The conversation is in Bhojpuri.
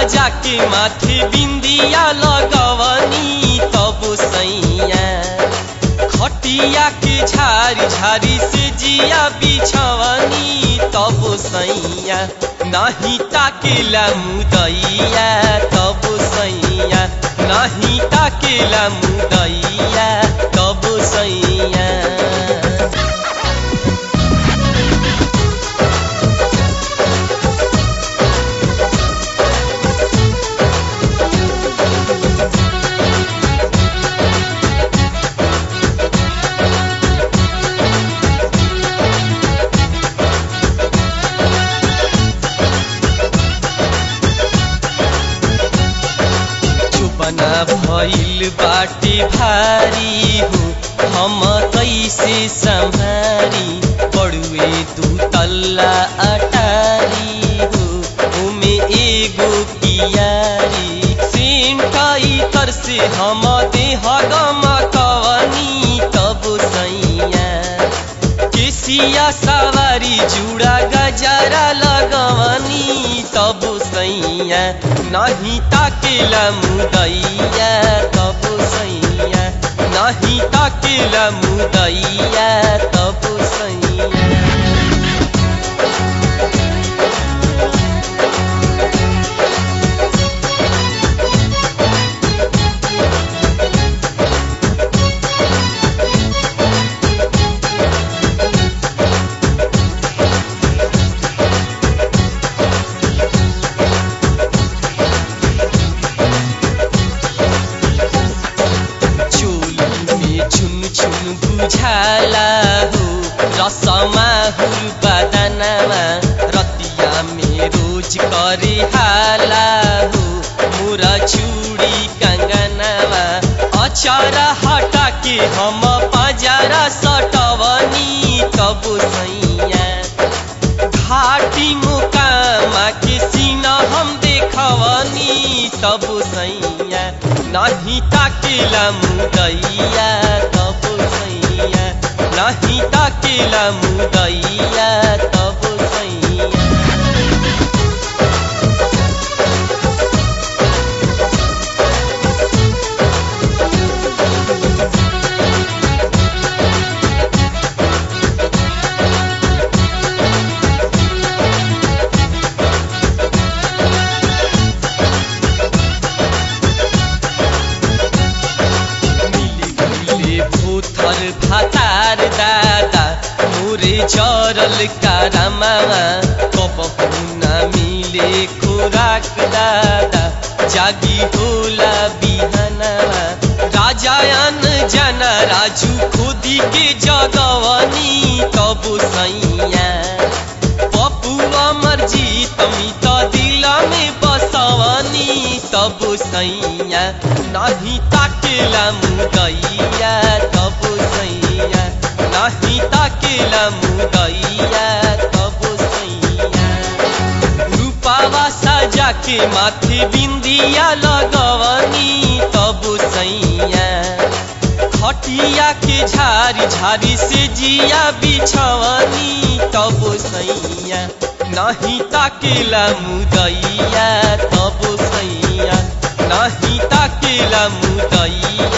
साजा के माथे बिंदिया लगवनी तब सैया खटिया के झारी झारी से जिया बिछवनी तब सैया नाही ताकेला मुदैया तब सैया नाही ताकेला मुदैया तब सैया चुपना भइल बाटे भारी हो हम कैसे संभारी बड़ुए दू तल्ला अटारी हो उमे एगो कियारी सेंटाई तर से हम देह गम कवनी तब सैया केसिया सवारी जुड़ा गजरा लगवनी तब सैया नहीं ताकेला मुदैया तब सैया नहीं ताकेला मुदैया तब सैया चोली में छुन छुन बुझाला हो रसमा हुल बदनमा रतिया में रोज करे हाला हो मोरा चूड़ी कंगनवा अचारा हटा के हम पजारा सटवनी तब सैया घाटी मुकामा के सीना हम देखवनी तब सैया नहीं ताकेला मुदैया तब सैया नहीं ताकेला मुदैया तब सैया मिले मिले भूथर भातार दादा मोरे जरल कारामामा कबहु न मिले खुराक दादा जागी होला बिहानामा राजायन जना राजू खुदी के जगवनी तब सैया पप्पू अमर जीत मित दिल में बसवनी तब सैया नहीं ताकेला मुदैया तब सैया नहीं ताकेला मुदैया तब सैया रूपावा साजा के माथे बिंदिया लगवनी तब सैया खटिया के झारी झारी से जिया बिछवनी तब सैया नहीं ताकेला मुदैया तब सैया नहीं ताकेला मुदैया